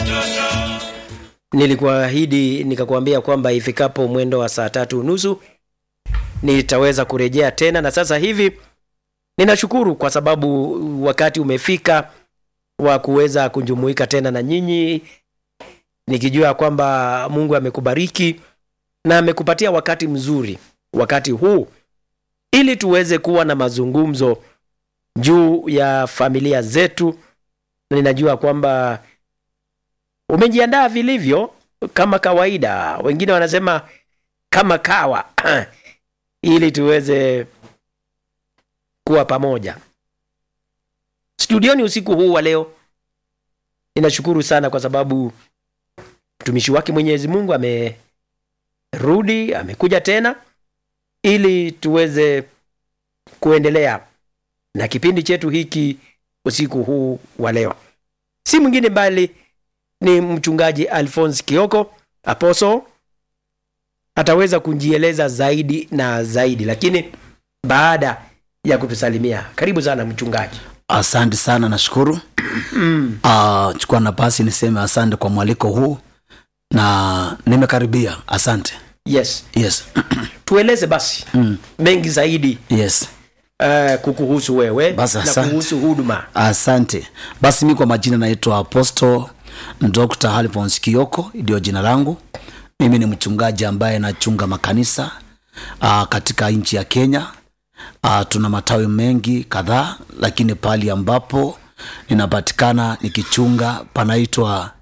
Nilikuahidi nikakwambia kwamba ifikapo mwendo wa saa tatu unusu nitaweza kurejea tena, na sasa hivi ninashukuru kwa sababu wakati umefika wa kuweza kujumuika tena na nyinyi, nikijua kwamba Mungu amekubariki na amekupatia wakati mzuri wakati huu, ili tuweze kuwa na mazungumzo juu ya familia zetu. Ninajua kwamba umejiandaa vilivyo kama kawaida, wengine wanasema kama kawa ili tuweze kuwa pamoja studioni usiku huu wa leo. Ninashukuru sana kwa sababu mtumishi wake Mwenyezi Mungu amerudi, amekuja tena ili tuweze kuendelea na kipindi chetu hiki usiku huu wa leo. Si mwingine bali ni mchungaji Alphonse Kioko Apostle ataweza kujieleza zaidi na zaidi, lakini baada ya kutusalimia. Karibu sana mchungaji. Asante sana, nashukuru. Uh, chukua nafasi niseme asante kwa mwaliko huu na nimekaribia. Asante. Yes, Yes. tueleze basi Mm. mengi zaidi Yes. uh, kukuhusu wewe Basi, na asante. kuhusu huduma. Asante. Basi mi kwa majina naitwa Apostle Dr. Alphonse Kioko, ndio jina langu. Mimi ni mchungaji ambaye nachunga makanisa uh, katika nchi ya Kenya. Uh, tuna matawi mengi kadhaa, lakini pahali ambapo ninapatikana nikichunga panaitwa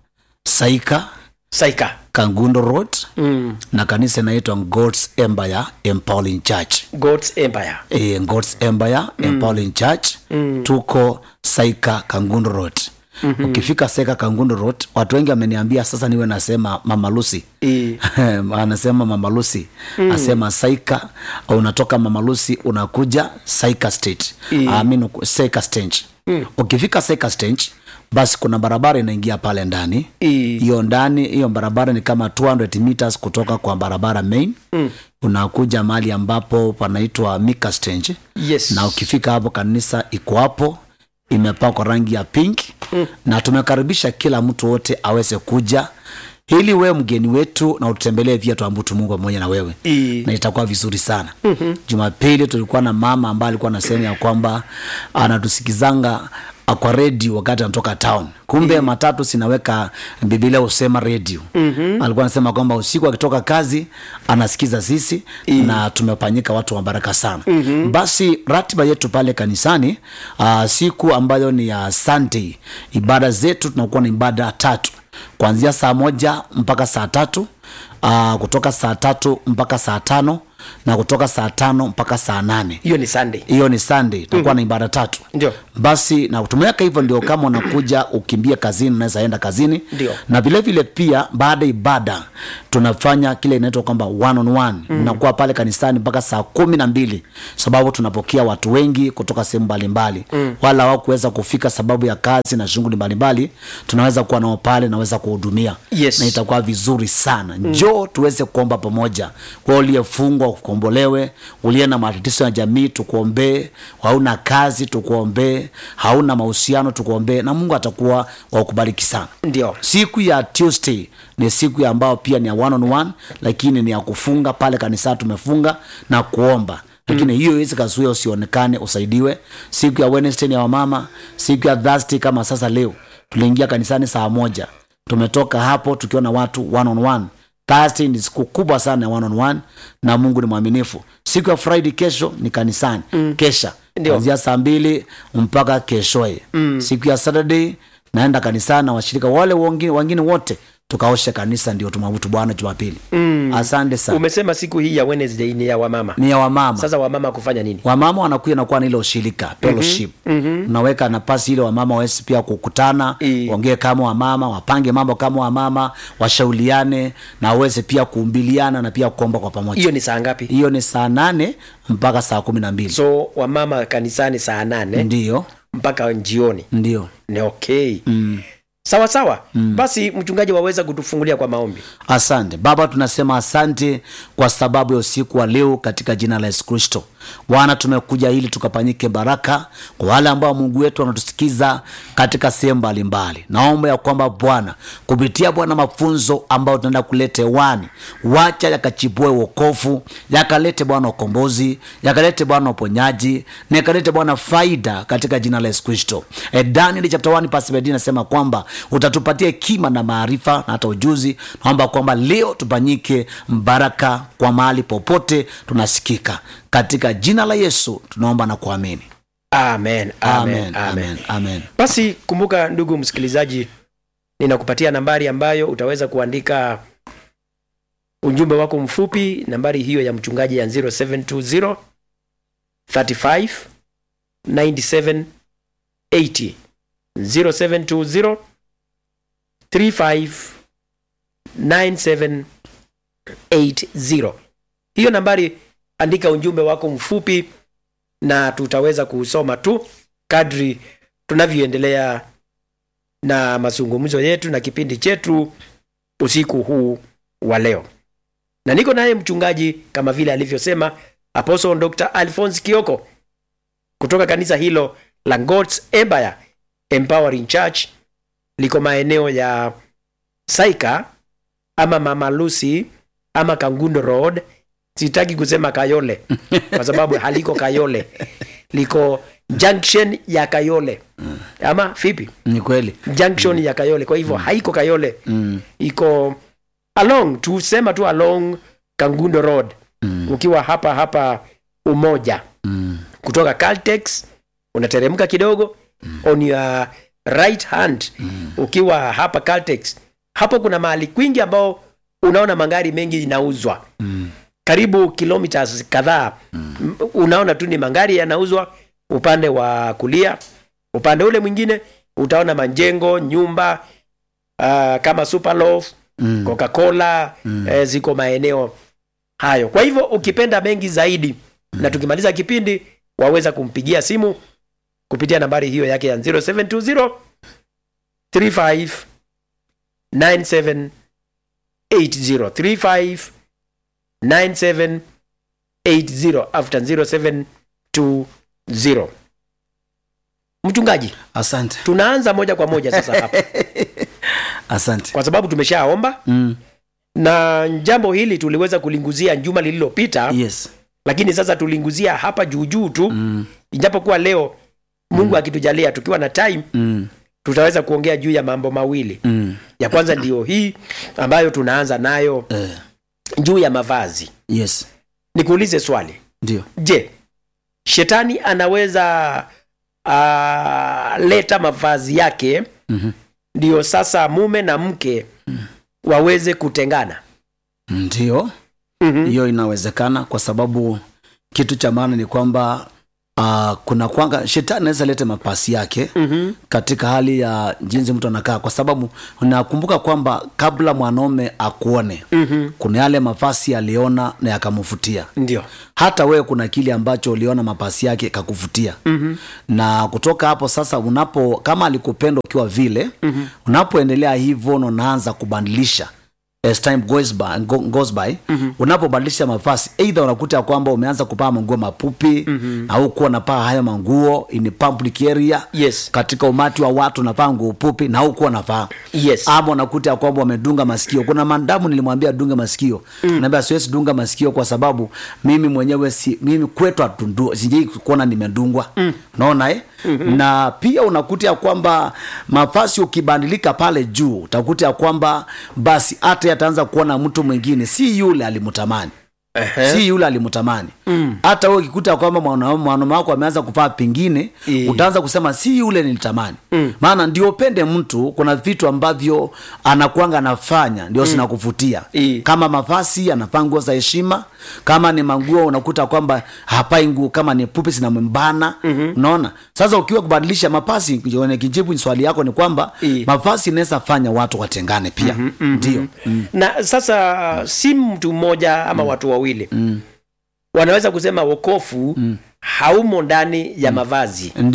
Saika Saika. Kangundo Road Mm. na kanisa inaitwa God's Empire Empowering Church. God's Empire. e, God's Empire Empowering Church tuko Saika Kangundo Road. Ukifika Saika Kangundo Road, watu wengi wameniambia sasa niwe nasema Mama Lucy E, anasema Mama Lucy asema Saika, unatoka Mama Lucy unakuja Saika State Mm. I mean, Saika Stage. Ukifika Saika Stage, basi kuna barabara inaingia pale ndani e, hiyo ndani hiyo barabara ni kama 200 meters kutoka kwa barabara main mm. unakuja mahali ambapo panaitwa Mika Stage yes. na ukifika hapo kanisa iko hapo imepakwa rangi ya pink mm. na tumekaribisha kila mtu wote aweze kuja ili wewe mgeni wetu na ututembelee pia tuambutu Mungu pamoja na wewe E, na itakuwa vizuri sana mm-hmm. Jumapili tulikuwa na mama ambaye alikuwa anasema ya kwamba anatusikizanga ah, kwa redio wakati anatoka town kumbe mm-hmm. matatu sinaweka bibilia husema redio mm-hmm. alikuwa anasema kwamba usiku akitoka kazi anasikiza sisi mm-hmm. na tumefanyika watu wa baraka sana mm-hmm. basi ratiba yetu pale kanisani uh, siku ambayo ni ya Sunday ibada zetu tunakuwa na ibada tatu kuanzia saa moja mpaka saa tatu uh, kutoka saa tatu mpaka saa tano na kutoka saa tano mpaka saa nane hiyo ni Sunday. hiyo ni Sunday takuwa na ibada tatu Ndio. basi na tumeweka hivyo ndio kama unakuja ukimbia kazini unaweza enda kazini Ndio. na vile vile pia baada ya ibada tunafanya kile inaitwa kwamba one on one mm. unakuwa pale kanisani mpaka saa kumi na mbili sababu tunapokea watu wengi kutoka sehemu mbalimbali mm. wala hawakuweza kufika sababu ya kazi na shughuli mbalimbali tunaweza kuwa nao pale naweza kuhudumia Yes. na itakuwa vizuri sana njoo tuweze kuomba pamoja kwa uliyefungwa ukombolewe uliye na matatizo ya jamii tukuombee hauna kazi tukuombee hauna mahusiano tukuombee na mungu atakuwa wakubariki sana Ndio. siku ya tuesday ni siku ya ambao pia ni ya one on one lakini ni ya kufunga pale kanisa tumefunga na kuomba lakini hiyo iwezi kazuia usionekane usaidiwe siku ya wednesday ni ya wamama siku ya thursday kama sasa leo tuliingia kanisani saa moja tumetoka hapo tukiwa na watu one on one Thursday ni siku kubwa sana ya one on one na mungu ni mwaminifu siku ya friday kesho ni kanisani mm. kesha Ndio. kuanzia saa mbili mpaka keshoe mm. siku ya saturday naenda kanisani na washirika wale wengine wengine wote tukaoshe kanisa ndio tumwabudu bwana jumapili mm. asante sana Umesema siku hii ya Wednesday ni ya wamama. ni ya wamama Sasa wamama kufanya nini? wamama wanakuja nakuwa na ile ushirika fellowship mm-hmm. unaweka nafasi ile wamama wawezi pia kukutana I. waongee kama wamama wapange mambo kama wamama washauriane na waweze pia kuumbiliana na pia kuomba kwa pamoja Hiyo ni saa ngapi? hiyo ni saa nane mpaka saa kumi na mbili So wamama kanisani saa nane ndio mpaka jioni. ndio Ni okay. mm. Sawa sawa. Basi mchungaji waweza kutufungulia kwa maombi. asante baba tunasema asante kwa sababu ya usiku wa leo katika jina la yesu kristo bwana tumekuja ili tukafanyike baraka kwa wale ambao mungu wetu wanatusikiza katika sehemu mbalimbali naomba ya kwamba bwana kupitia bwana mafunzo ambayo tunaenda kuleta hewani wacha yakachipue uokofu yakalete bwana ukombozi yakalete bwana uponyaji na yakalete bwana faida katika jina la yesu kristo e, daniel chapter 1 verse 17 inasema kwamba utatupatia hekima na maarifa na hata ujuzi naomba kwamba leo tufanyike baraka kwa mahali popote tunasikika katika jina la yesu tunaomba na kuamini amen, amen, amen, amen. amen, amen. basi kumbuka ndugu msikilizaji ninakupatia nambari ambayo utaweza kuandika ujumbe wako mfupi nambari hiyo ya mchungaji ya 0720 35 97 80 0720 35 97 80 hiyo nambari andika ujumbe wako mfupi na tutaweza kuusoma tu kadri tunavyoendelea na mazungumzo yetu na kipindi chetu usiku huu wa leo na niko naye mchungaji kama vile alivyosema apostle dr alphonse kioko kutoka kanisa hilo la God's Empire Empowering Church liko maeneo ya Saika ama Mama Lucy ama Kangundo Road. Sitaki kusema Kayole kwa sababu haliko Kayole, liko junction ya Kayole ama vipi? ni kweli Junction ya Kayole, kwa hivyo haiko Kayole, iko along, tusema tu along Kangundo Road ukiwa hapa hapa Umoja kutoka Caltex unateremka kidogo on your right hand ukiwa hapa Caltex. Hapo kuna mahali kwingi ambao unaona magari mengi inauzwa karibu kilometers kadhaa M- unaona tu ni magari yanauzwa upande wa kulia upande ule mwingine utaona majengo nyumba uh, kama Superloaf Mm. Coca-Cola eh, ziko maeneo hayo. Kwa hivyo ukipenda mengi zaidi na tukimaliza kipindi waweza kumpigia simu kupitia nambari hiyo yake ya 0720 35 97 80 35 97 80 after 0720 mchungaji asante tunaanza moja kwa moja sasa hapa asante kwa sababu tumeshaomba mm. na jambo hili tuliweza kulinguzia juma lililopita yes lakini sasa tulinguzia hapa juujuu tu mm. ijapokuwa leo mungu akitujalia tukiwa na time mm. tutaweza kuongea juu ya mambo mawili Mm. ya kwanza ndiyo hii ambayo tunaanza nayo Eh, juu ya mavazi yes nikuulize swali ndio je shetani anaweza uh, leta mavazi yake Mhm. ndiyo sasa mume na mke waweze kutengana ndio Mhm. hiyo inawezekana kwa sababu kitu cha maana ni kwamba uh, kuna kwanga shetani anaweza lete mapasi yake Mhm. katika hali ya jinsi mtu anakaa kwa sababu nakumbuka kwamba kabla mwanaume akuone Mhm. kuna yale mafasi aliona na yakamvutia ndio hata wewe kuna kile ambacho uliona mapasi yake kakuvutia Mhm. na kutoka hapo sasa unapo kama alikupenda ukiwa vile mm-hmm. unapoendelea hivyo na unaanza kubadilisha as time goes by, go, goes by mm-hmm. unapobadilisha mavazi eidha unakuta ya kwamba umeanza kupaa manguo mapupi mm-hmm. au kuwa unapaa hayo manguo in public area yes katika umati wa watu unavaa nguo pupi na hukuwa unavaa yes ama unakuta ya kwamba wamedunga masikio kuna mandamu nilimwambia dunge masikio mm. naambia siwezi dunga masikio kwa sababu mimi mwenyewe si mimi kwetu atundu sijai kuona nimedungwa mm. unaona eh? mm-hmm. na pia unakuta ya kwamba mafasi ukibadilika pale juu utakuta ya kwamba basi hata yataanza kuona mtu mwingine si yule alimtamani Ehe. si yule alimtamani hata wewe ukikuta kwamba mwanaume mwanaume wako ameanza kuvaa pengine Eh. utaanza kusema si yule nilitamani maana ndio upende mtu kuna vitu ambavyo anakuanga anafanya ndio zinakuvutia Eh. kama mavazi anavaa nguo za heshima kama ni manguo unakuta kwamba hapai nguo kama ni pupi zinamwembana unaona sasa ukiwa kubadilisha mavazi kwenye kijibu swali yako ni kwamba Eh. mavazi inaweza fanya watu watengane pia ndio mm. na sasa si mtu mmoja ama watu wawili wanaweza kusema wokofu haumo ndani ya mavazi ndio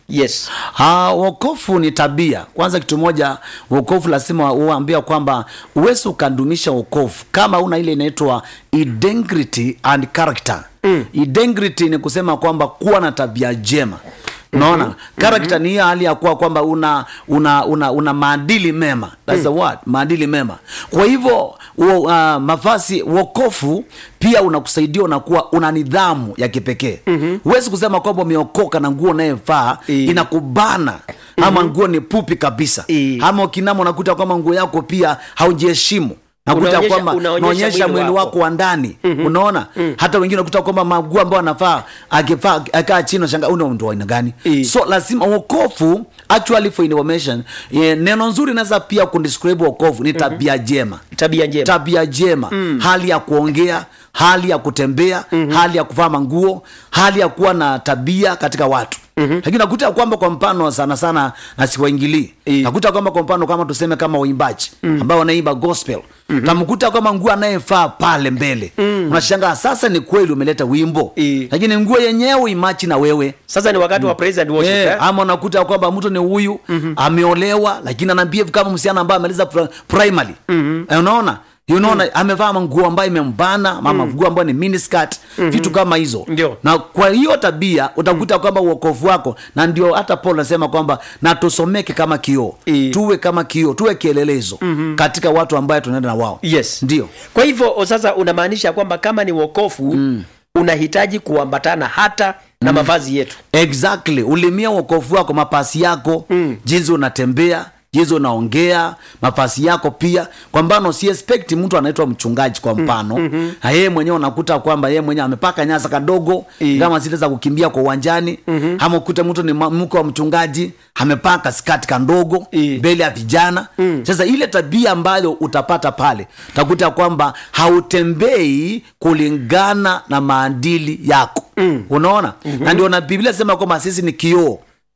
yes Ah, wokovu ni tabia. Kwanza kitu moja, wokovu lazima uambia kwamba uwezi ukadumisha wokovu kama una ile inaitwa integrity and character. Mm. Integrity ni kusema kwamba kuwa na tabia jema. Unaona? mm Character ni hiyo hali ya kuwa kwamba una una una, una maadili mema. That's the word, maadili mema. Kwa hivyo wo- uh, mavazi wokovu pia unakusaidia unakuwa una nidhamu ya kipekee. Huwezi kusema kwamba umeokoka na nguo unayevaa Eh. inakubana ama nguo ni pupi kabisa Eh. ama ukinama unakuta kwamba nguo yako pia haujiheshimu nakuta Unaonyesha- kwamba unaonyesha unaonyesha mwili mwili wako. wako wa ndani unaona hata wengine unakuta kwamba maguo ambao anafaa akivaa akaa chini unashangaa una mtu wa aina gani Eh. so lazima wokovu actually for information eh, neno nzuri inaweza pia kudescribe wokovu ni tabia jema tabia njema tabia jema hali ya kuongea hali ya kutembea hali ya kuvaa manguo hali ya kuwa na tabia katika watu lakini nakuta kwamba kwa mfano sana sana na siwaingilii Eh. nakuta kwamba kwa mfano kama tuseme kama waimbaji ambao wanaimba gospel tamkuta kwamba nguo anayefaa pale mbele unashangaa sasa ni kweli umeleta wimbo Eh. lakini nguo yenyewe imachi na wewe sasa ni wakati wa praise and worship Eh, eh? ama unakuta kwamba mtu ni huyu ameolewa lakini anaambia kama msichana ambaye amaliza pri- primary Eh, unaona unaona amevaa manguo ambayo imembana ama manguo ambayo ni miniskirt vitu kama hizo Ndio. na kwa hiyo tabia utakuta kwamba uokovu wako na ndio hata paul anasema kwamba na tusomeke kama kioo Eh. tuwe kama kioo tuwe kielelezo katika watu ambaye tunaenda na wao yes ndio kwa hivyo o, sasa unamaanisha kwamba kama ni wokofu unahitaji kuambatana hata na mavazi yetu exactly ulimia uokovu wako mapasi yako mm. jinsi unatembea jinsi unaongea mafasi yako pia kwa mfano si expect mtu anaitwa mchungaji kwa mfano mm-hmm. na yeye mwenyewe unakuta kwamba yeye mwenyewe amepaka nyasa kadogo Eh. kama zile za kukimbia kwa uwanjani mm-hmm. ama ukute mtu ni ma- mke wa mchungaji amepaka skati kandogo Eh. mbele ya vijana mm. sasa ile tabia ambayo utapata pale utakuta kwamba hautembei kulingana na maadili yako mm. unaona mm-hmm. na ndio na biblia sema kwamba sisi ni kioo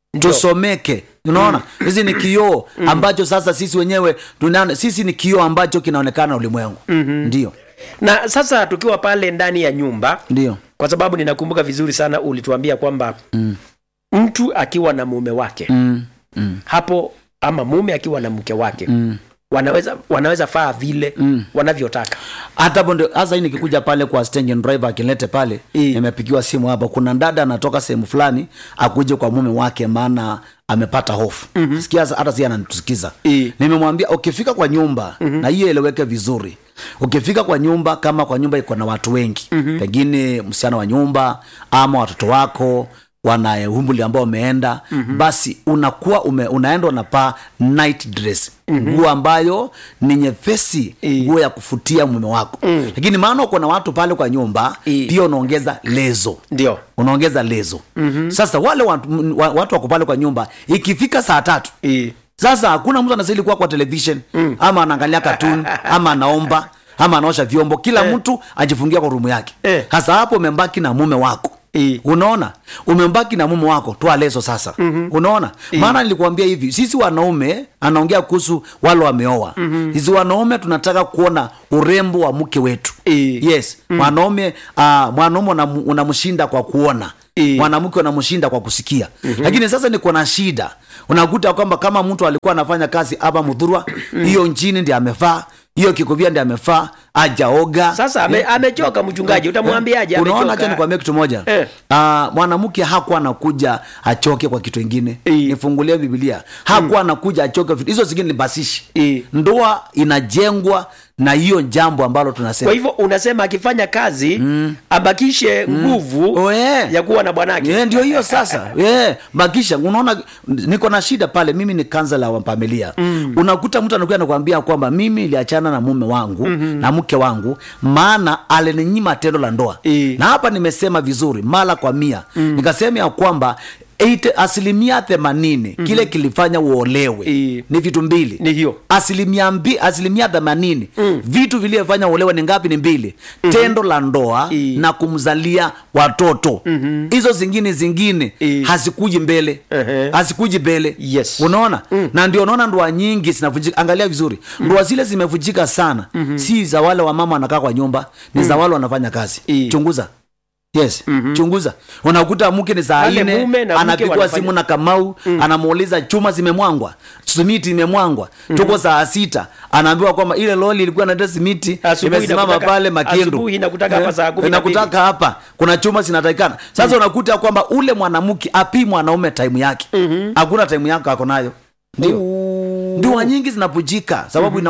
tusomeke unaona hizi ni kioo ambacho sasa sisi wenyewe tunaona sisi ni kioo ambacho kinaonekana na ulimwengu mm-hmm. ndio na sasa tukiwa pale ndani ya nyumba ndio kwa sababu ninakumbuka vizuri sana ulituambia kwamba mm. mtu akiwa na mume wake mm. Mm. hapo ama mume akiwa na mke wake Mm. wanaweza wanaweza faa vile Mm. wanavyotaka hata hapo ndio hasa hii nikikuja pale kwa stage driver akilete pale Eh. nimepigiwa simu hapa kuna dada anatoka sehemu fulani akuje kwa mume wake maana amepata hofu mm-hmm. sikia hata si ananitusikiza Eh. nimemwambia ukifika kwa nyumba mm-hmm. na hiyo eleweke vizuri ukifika kwa nyumba kama kwa nyumba iko na watu wengi mm-hmm. pengine msichana wa nyumba ama watoto wako wana umbuli ambao umeenda mm-hmm. basi unakuwa ume, unaenda unapaa night dress mm-hmm. nguo ambayo ni nyepesi Eh. nguo ya kufutia mume wako mm. lakini maana uko na watu pale kwa nyumba Eh. pia unaongeza lezo ndio unaongeza lezo mm-hmm. sasa wale watu, m- wa- watu wako pale kwa nyumba ikifika saa tatu e. sasa hakuna mtu anastahili kuwa kwa television mm. ama anaangalia katuni ama anaomba ama anaosha vyombo kila Eh. mtu ajifungia kwa rumu yake Eh. sasa hapo umembaki na mume wako Eh. unaona umembaki na mume wako toa leso sasa mm-hmm. unaona maana nilikuambia hivi sisi wanaume anaongea kuhusu wale wameoa mm-hmm. sisi wanaume tunataka kuona urembo wa mke wetu Eh. yes mm. mwanaume uh, mwanaume unam- unamshinda kwa kuona Eh. mwanamke unamshinda kwa kusikia mm-hmm. lakini sasa niko na shida unakuta kwamba kama mtu alikuwa anafanya kazi hapa mudhurwa hiyo nchini ndi amefaa hiyo kikuvia ndi amefaa ajaoga sasa ame, amechoka mchungaji utamwambiaje unaona amechoka? acha nikwambia kitu moja Eh. Ah, mwanamke hakuwa anakuja achoke kwa kitu ingine Eh. nifungulie biblia hakuwa anakuja achoke vitu hizo zingine ni basishi Eh. ndoa inajengwa na hiyo jambo ambalo tunasema kwa hivyo unasema akifanya kazi mm. abakishe nguvu Oh, eh. ya kuwa na bwanake Yeah, ndio hiyo sasa yeah, bakisha unaona niko na shida pale mimi ni kansela wa familia mm. unakuta mtu anakuja nakwambia kwamba mimi niliachana na mume wangu mm-hmm. na mke wangu maana alininyima tendo la ndoa Eh. na hapa nimesema vizuri mara kwa mia mm. nikasema ya kwamba 80 asilimia themanini mm-hmm. kile kilifanya uolewe Eh. ni vitu mbili Ni hiyo. asilimia mbi, asilimia themanini mm. vitu vilivyofanya uolewe ni ngapi ni mbili mm-hmm. tendo la ndoa Eh. na kumzalia watoto mm-hmm. hizo zingine zingine Eh. hazikuji mbele Ehe. hazikuji mbele Yes. unaona mm. na ndio unaona ndoa nyingi zinavunjika angalia vizuri mm. ndoa zile zimevunjika sana mm-hmm. si za wale wamama wanakaa kwa nyumba ni za wale wanafanya kazi Eh. chunguza yes mm-hmm. chunguza unakuta mke ni saa Wale nne mume na mke anapigwa wanafanya- simu na kamau mm. anamuuliza chuma zimemwangwa simiti imemwangwa mm-hmm. tuko saa sita anaambiwa kwamba ile loli ilikuwa naenda simiti Asubuhi imesimama inakutaka- pale makindu asubuhi inakutaka hapa Eh, saa kumi na mbili. inakutaka hapa kuna chuma zinatakikana sasa unakuta kwamba ule mwanamke apii mwanaume taimu yake hakuna taimu yako ako nayo ndio ndoa nyingi zinapujika sababu